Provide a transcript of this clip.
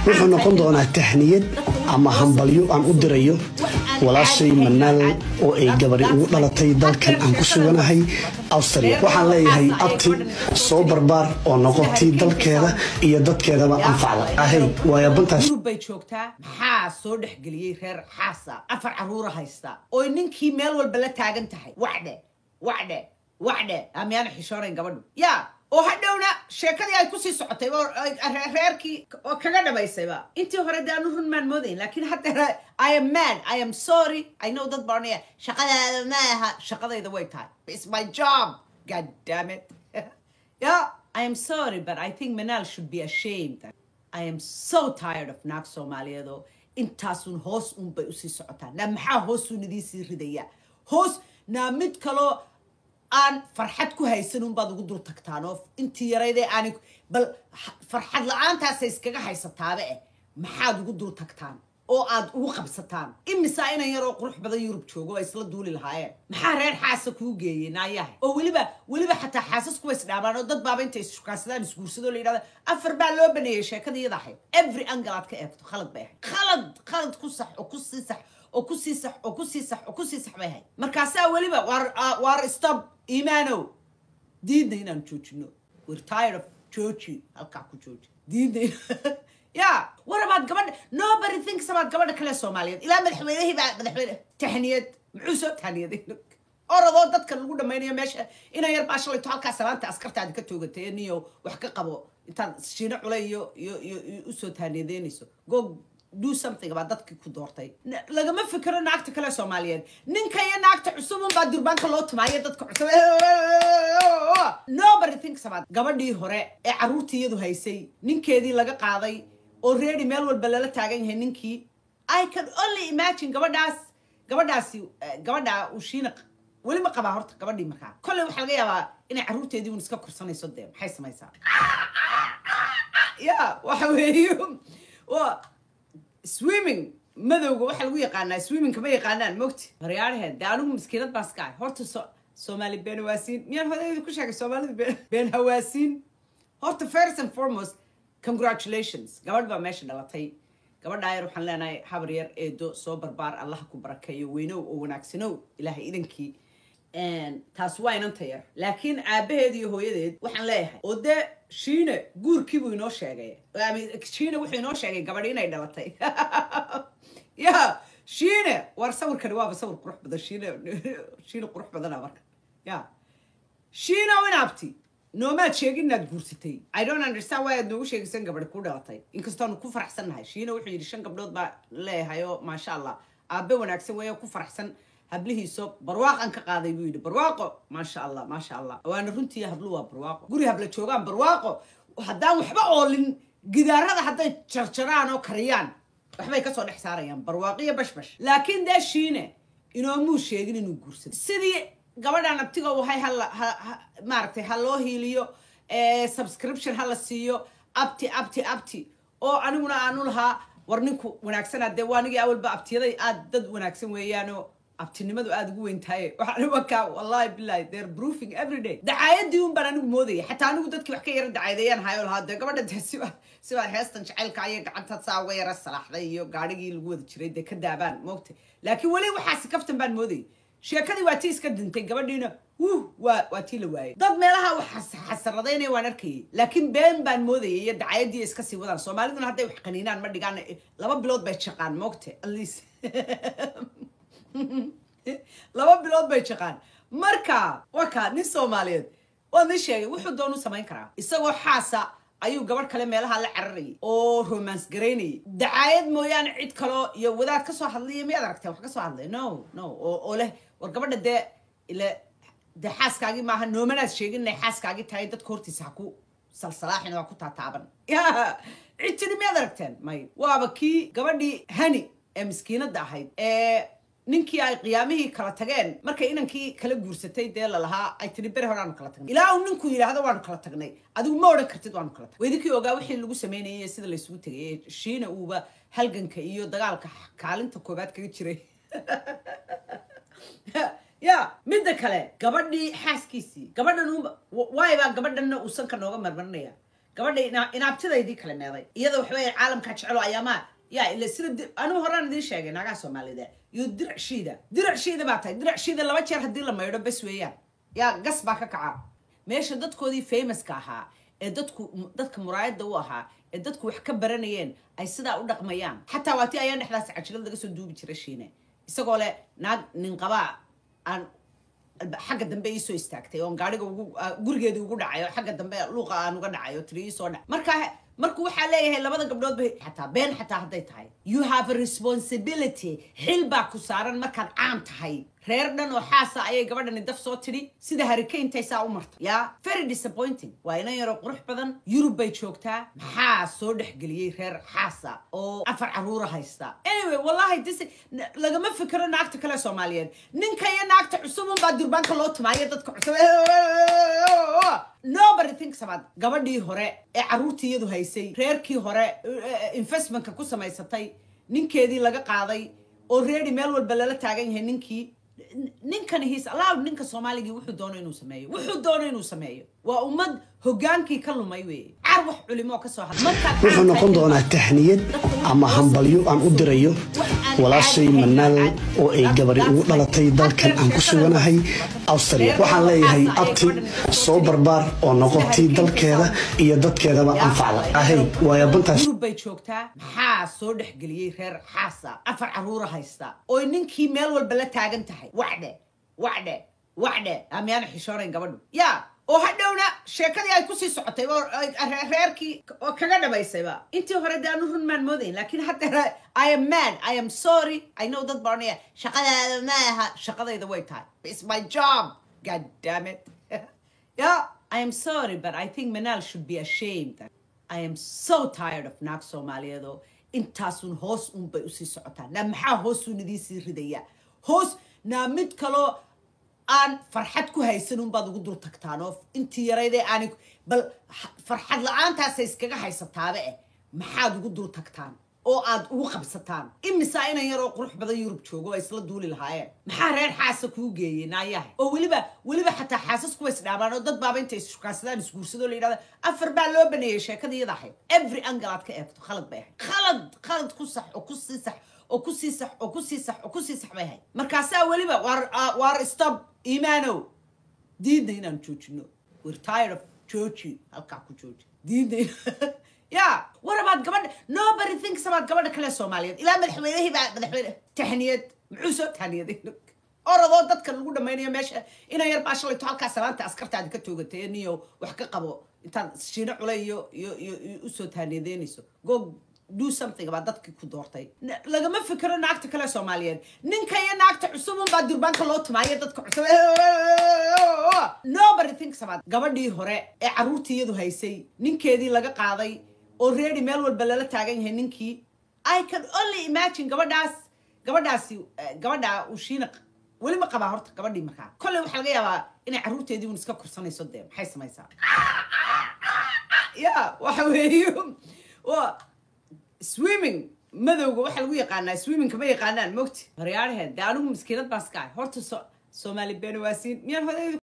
wuxuu noqon doonaa tahniyad ama hambalyo aan u dirayo walaashay manaal oo ay gabadhi ugu dhalatay dalkan aan ku suganahay austria waxaan leeyahay abti soo barbaar oo noqotay dalkeeda iyo dadkeedaba anfacda ahay waayabantaas yurub bay joogtaa maxaa soo dhexgeliyey reer xaasa afar caruura haysta oy ninkii meel walba la taagan tahay wacdhe wacdhe wacdhe amyaana xishoonayn gabadhu ya oo hadhowna sheekadii ay kusii socotay oo ay- re- reerkii oo kaga dhamaysayba intii hore dee aanu run maan moodayn laakiin hadda i am mad i am sorry i know dad baranaya shaqadaada ma aha shaqadayda way tahay it's my job god damn it yeah i am sorry but i think manal should be ashamed I am so tired of naag Soomaaliyeed oo intaasun hoos un bay usii socotaa naa maxaa hoosun idiin sii ridaya hoos naa mid kaloo aan farxad ku haysan un baad ugu dul tagtaan oo intii yaraydee aanay bal ha- farxad la-aantaasay iskaga haysataaba eh maxaad ugu dul tagtaan oo aad ugu qabsataan imisaa inan yaroo qurux badan yurub joogo oo isla duuli lahaayeen maxaa reer xaasa kuu geeyey naayaha oo weliba weliba xataa xaasas kuwa isdhaamaan oo dad baaba intay isshukaasadaan isguursadoo la yidhahda afar baa loo baneeyey sheekada iyada ahayd every angle aad ka eegto khalad bay ahayd khalad khalad ku sax oo ku sii sax oo ku sii sax oo ku sii sax oo ku sii sax bay ahayd markaasaa weliba waar ah, waar stop iimaanow diidna inaan joojino we're tired of jooji halkaa ku jooji diidna in- ya war abaad gabadha nobody thinks about gabadha kale soomaaliyeed ilaa madaxweynihii baa madaxweyne tahniyad muxuu soo tahniyaday orodoo dadka lagu dhamaynayo meesha inan yar baa shalayto halkaa salaanta askartaadi ka toogatay niyo wax ka qabo intaad shiino cule iyo iyo iyo iyo usoo tahniyadeynayso go do something about dadkii ku doortay N- lagama fikiro naagta kale soomaaliyeed ninka iyo naagta cusub unbaa durbaanka loo tumaayo dadka cusub nobody thinks about gabadhii hore ee carruurtii iyadu haysay ninkeedii laga qaaday oo reedi meel walba lala taagan yahay ninkii i can only imagine gabadhaas gabadhaasi eh, gabadha uu shiina weli ma qabaa horta gabadhii markaa kolley waxaa laga yaabaa inay carruurteedii un iska korsanayso dee maxay samaysaa ya waxa weeye waa swimming madowga waxaa lagu yaqaanaa swimmingka ma yaqaanaan mogti horyaaraheed dee anigu maskiinad baa iska ah horta so soomaali been hawaasiin miyaan hodaydu ku sheegay soomaalida been- been hawaasiin horta first and foremost congratulations gabadh baa meesha dhalatay gabadhaa yar waxaan leenahay habar yar eedo soo barbaar allaha ku barakeeyo weynow oo wanaagsanow ilaahay idankii taas waa inanta yar laakiin aabaheed iyo hooyadeed waxaan leeyahay oo dee shiine guurkiibuu inoo sheegay Ama shiine wuxuu inoo sheegay gabadhi inay dhalatay ya shiine war sawirkani waaba sawir qurux badan shiine shiine qurux badana marka ya shiina inaabti noomaad sheegin inaad guursatay i don't understand why aad noogu sheegaysan gabadhi ku dhalatay inkastoonu ku faraxsannahay shiina wuxuu yidhi shan gabdhood baa leeyahay oo maasha allah aabe wanaagsan weeye oo ku faraxsan hablihiiso barwaaqan ka qaaday buu yidhi barwaaqo maasha allah maasha allah waana runtii hablu waa barwaaqo guri habla joogaan barwaaqo haddaan waxba oolin gidaarada hadday jarjaraan oo kariyaan waxbay kasoo dhex saarayaan barwaaqiyo bashbash laakiin dee shiine inoomuu sheegin inuu guursado sidii gabadhan abtiga u hay hala ha- ha- maaragtay ha loo hiiliyo eh, subscription ha la siiyo abti abti abti oo aniguna aanu lahaa war ninku wanaagsanaa dee waa anigii awalba abtiyaday aad dad wanaagsan weeyaanoo abtinimadu aada ugu weyn tahay waxaan wakaa wallahi billahi they're proofing every day dacaayadii un baan anigu moodaya xataa anigu dadkii wax ka yara dacaadeeyaan hayo lahaa dee gabadha dee siba siba heestan jacaylka ayay gacanta saa uga yara salaaxday iyo gaadhigii lagu wada jiray dee ka daabaan moogta laakiin weli waxaasi kaftan baan moodayay sheekadii waa tii iska dintay gabadhiina wuh waa waa tii la waayay dad meelaha wax xas- xasaradaynaya waan arkayay laakiin been baan moodayay iyo dacaayadii iska sii wadaan soomaaliduna hadday wax qaniinaan ma dhigaan laba bilood bay shaqaan moogta at least laba bilood bay shaqaan marka waka nin soomaaliyeed waa nin sheegay wuxuu doonu samayn karaa isagoo xaasa ayuu gabadh kale meelaha la cararayay oo romance garaynayay dacaayad mooyaane cid kaloo iyo wadaad ka soo hadlaya miyaad aragteen wax ka soo hadlay no no oo oo leh war gabadha dee ile dee xaaskaagii maaha noomanaad sheegin inay xaaskaagii tahay dadka hortiisa ha ku salsalaaxin waa ku taataaban ya cid tiri miyaad aragteen may waaba kii gabadhii hani ee miskiinada ahayd ee ninkii ay qiyaamihii kala tageen markay inankii kala guursatay dee lalahaa ay tiri bere hore aanu kala tagnay ilaa uu ninku yidhaahdo waanu kala tagnay adigu ma odhan kartid waanu kala tagnay weydinkii ogaa wixii lagu sameynayay iyo sida laysugu tegay ee shiina uuba halganka iyo dagaalka kaalinta koobaad kaga jiray ya midda kale gabadhii xaaskiisii gabadhan uunba waay baa gabadhanna uusan ka nooga marmarinaya gabadha ina- inaabtidaydii kala meeday iyada waxa weeye caalamka jecelo ayaamaa ya ila sida di- anigu horaan idiin sheegay naagaha soomaalida iyo dirac shiida dirac shiida baa tahay dirac shiida laba jeer haddii la maydho bes weeyaan yaa gas baa ka kaca meesha dadkoodii famouska ahaa ee dadku dadka muraayada u ahaa ee dadku wax ka baranayeen ay sidaa u dhaqmayaan xataa waa tii ayaan dhexdaas cajilad laga soo duubi jira shiine isagoo leh naag nin qabaa aan xagga dambe ii soo istaagtay oon gaariga ugu ah, gurigeedii ugu dhacay oo xagga dambe luuqa aan uga dhacay oo tiri ii soo dhac marka marku waxaa leeyahay labada gabdhood ba xataa been xataa hadday tahay you have a responsibility xil baa ku saaran markaad caan tahay reer dhan oo xaasa ayay gabadhani daf soo tidhi sida harikayntay saa u martay ya very disappointing waa inan yaroo qurux badan yurub bay joogtaa maxaa soo dhexgeliyey reer xaasa oo afar caruura haysta anyway wallahi dis lagama fikiro naagta kale soomaaliyeed ninka iyo naagta cusub unbaa durbaanka loo tumaayo dadka cusub nobody thinks about gabadhii hore ee caruurtii iyadu haysay reerkii hore eh, investmentka ku samaysatay ninkeedii laga qaaday oo reeri meel walba lala taagan yahay ninkii ninkan his allowed ninka soomaaligii wuxuu doono inuu sameeyo wuxuu doono inuu sameeyo waa ummad hogaankii ka lumay weeye caar wax culimo ka soo hadla Markaad wuxuu caan noqon tahay- doonaa tahniyad ama hambalyo aan u dirayo walaashay manaal oo ay gabari ugu dhalatay dalkan aan ku suganahay awstria waxaan leeyahay abti soo barbaar oo noqotay dalkeeda iyo dadkeedaba anfacda ahay waayabantaas yurub bay joogtaa maxaa soo dhexgeliyey reer xaasa afar caruura haysta oo ninkii meel walba la taagan tahay wacdhe wacdhe wacdhe amyaana xishoonayn gabadhu ya oo hadhowna sheekadii ay kusii socotay oo ay- re- reerkii oo kaga dhabaysayba intii hore dee aanu run maan moodayn laakiin hadda i am mad i am sorry i know dad baranaya shaqadaada ma aha shaqadayda way tahay it's my job god damn it yeah i am sorry but i think manal should be ashamed I am so tired of naag Soomaaliyeed oo intaasun hoos un bay usii socotaan naa maxaa hoosun idiin sii ridaya hoos naa mid kaloo aan farxad ku haysan un baad ugu dul tagtaan oo intii yaraydee aanay bal ha- farxad la-aantaasay iskaga haysataaba eh maxaad ugu dul tagtaan oo aad ugu qabsataan imisaa inan yaroo qurux badan yurub joogo ay isla duuli lahaayeen maxaa reer xaasa kuu geeyey naayahay oo weliba weliba xataa xaasas kuwa isdhaabaan oo dad baaba intay ishukaansadaan isguursadoo la yidhahda afar baa loo baneeyey sheekadii iyada ahayd every angle aad ka eegto khalad bay ahayd khalad khalad ku sax oo ku sii sax oo ku sii sax oo ku sii sax oo ku sii sax bay ahayd markaasaa weliba waar ah, waar stop iimaanow diidna inaan joojino we're tired of jooji halkaa ku jooji diidna in- ya war abaad gabadha nobody thinks about gabadha kale soomaaliyeed ilaa madaxweynihii baa madaxweyne tahniyad muxuu soo tahniyaday orodoo dadka lagu dhamaynayo meesha inan yar baa shalayto halkaa salaanta askartaadi ka toogatay niyo wax ka qabo intaad shiino culay iyo iyo iyo iyo usoo tahniyadeynayso go do something about dadkii ku doortay N- lagama fikiro naagta kale soomaaliyeed ninka iyo naagta cusub unbaa durbaanka loo tumaayo dadka cusub nobody thinks about gabadhii hore ee caruurtii iyadu haysay ninkeedii laga qaaday oo reeri meel walba lala taagan yahay ninkii i can only imagine gabadhaas gabadhaasi eh, gabadha uu shiina weli ma qabaa horta gabadhii markaa kolley waxaa laga yaabaa inay caruurteedii un iska korsanayso dee maxay samaysaa ya waxa weeye waa swimming madowga waxaa lagu yaqaanaa swimmingka ma yaqaanaan mogti horyaaraheed dee anigu maskiinad baan iska ahay horta so- soomaali beeni waasiin miyaan hodayda